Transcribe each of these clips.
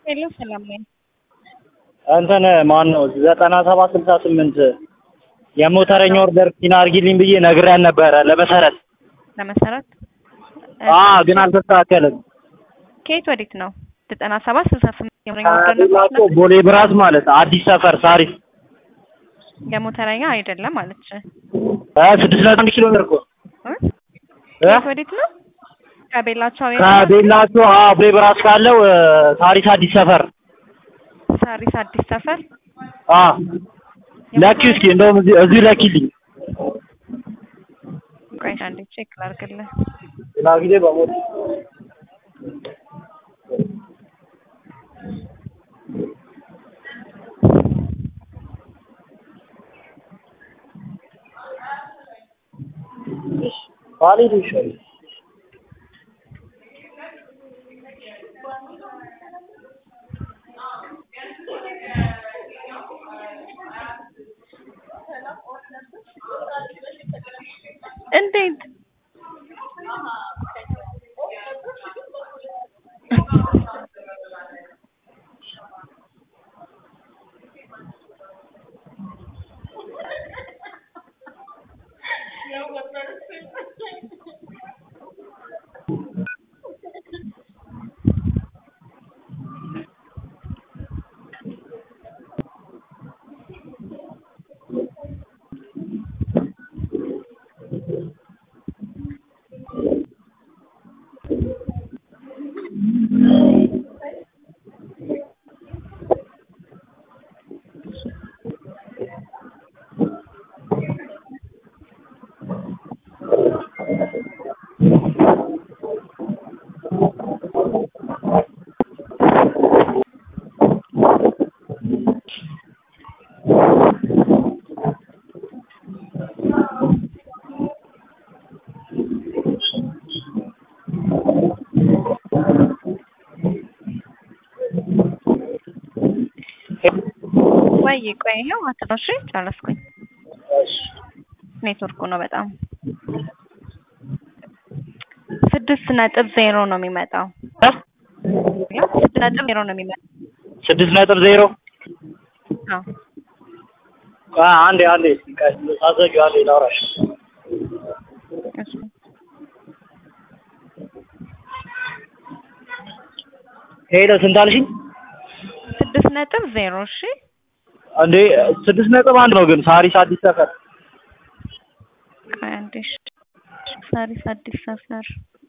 ሄሎ ሰላም ነኝ። እንትን ማን ነው ዘጠና ሰባት ስልሳ ስምንት የሞተረኛ ኦርደር ኪና አድርጊልኝ ብዬ ነግሬያን ነበረ ለመሰረት ለመሰረት አ ግን አልተስተካከለም። ከየት ወዴት ነው? ዘጠና ሰባት ስልሳ ስምንት የሞተረኛ ኦርደር ላቆ ነበር። ቦሌ ብራስ ማለት አዲስ ሰፈር ሳሪስ የሞተረኛ አይደለም አለች። አ ስድስት ነጥብ አንድ ኪሎ ሜትር እኮ እ? እ? ከየት ወዴት ነው? ከቤላቸው የት ነው? ከቤላቸው አ ቦሌ ብራስ ካለው እ፣ ሳሪስ አዲስ ሰፈር ሳሪስ አዲስ ሰፈር አ ለኪ እስኪ እንደውም እዚህ እዚህ ለኪልኝ ቆይ አንዴ ቼክ ላድርግልህ። ሌላ ጊዜ በሞት ባሌ ይሻል እንዴት ወይ ቆይ ይኸው አትረሺ ጨረስኩኝ። ኔትወርኩ ነው በጣም ስድስት ነጥብ ዜሮ ነው የሚመጣው። ስድስት ነጥብ ዜሮ ነው የሚመጣው። ስድስት ነጥብ ዜሮ አዎ አ አንዴ አንዴ አዘጊው አንዴ ላውራሽ እሺ። ሄሎ ስንት አልሽኝ? ስድስት ነጥብ ዜሮ እሺ። እንዴ ስድስት ነጥብ አንድ ነው ግን ሳሪስ አዲስ ሰፈር ቆይ አንዴ እሺ። ሳሪስ አዲስ ሰፈር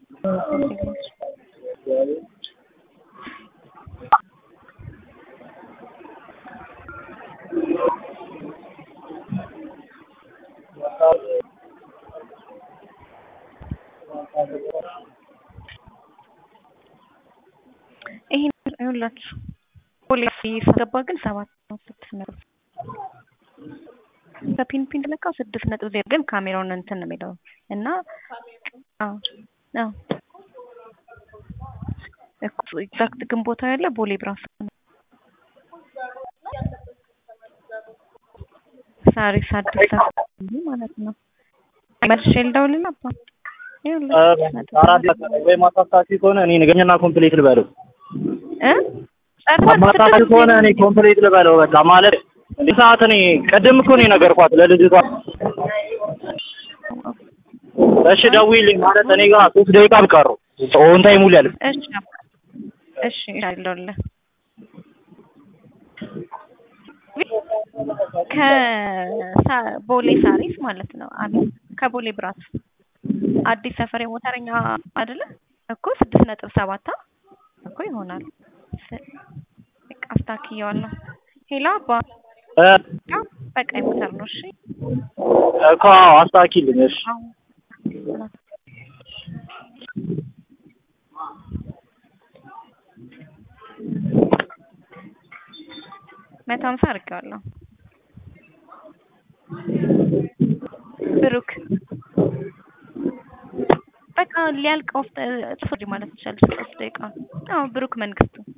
ይሄን ይኸውላችሁ ፖሊስ ሲገባ ግን ሰባት ነው ስድስት ነጥብ ከፒን ፒን ለካው ስድስት ነጥብ ዜሮ ግን ካሜራውን እንትን ነው የሚለው እና አዎ አዎ እኮ ኤግዛክት ግን ቦታ ያለ ቦሌ ብራስ ነው። ሳሪስ አዲስ ሰፈር ማለት ነው። መልሼ ልደውልልህ አባ ይኸውልህ ስድስት ነጥብ አራት ወይ ማሳሳፊ ከሆነ እኔ ንገኘና ኮምፕሌት ልበለው እ ጨርሰህ ማሳሳፊ ስድስት ከሆነ እኔ ኮምፕሌት ልበለው በቃ ማለት እንዴ ሰዓት እኔ ቅድም እኮ ነው የነገርኳት ለልጅቷ እሺ ደውዪልኝ ማለት እኔ ጋር ሶስት ደቂቃ ብቀሩ ኦን ታይም ሙሉ ያለ እሺ አባ እሺ ይደውልልህ ከቦሌ ሳሪስ ማለት ነው። አቤት ከቦሌ ብራስ አዲስ ሰፈር የሞተረኛ አይደለ እኮ ስድስት ነጥብ ሰባት እኮ ይሆናል። ስ- በቃ አስታክየዋለሁ። ሄሎ አባ እ ያው በቃ የሞተር ነው። እሺ እኮ አዎ አስታኪልኝ እሺ አሁን መቶ ሀምሳ አድርጌዋለሁ። ብሩክ በቃ ሊያልቅ ኦፍ ጽፎ ማለት ይቻላል። ሶስት ደቂቃ አዎ ብሩክ መንግስቱ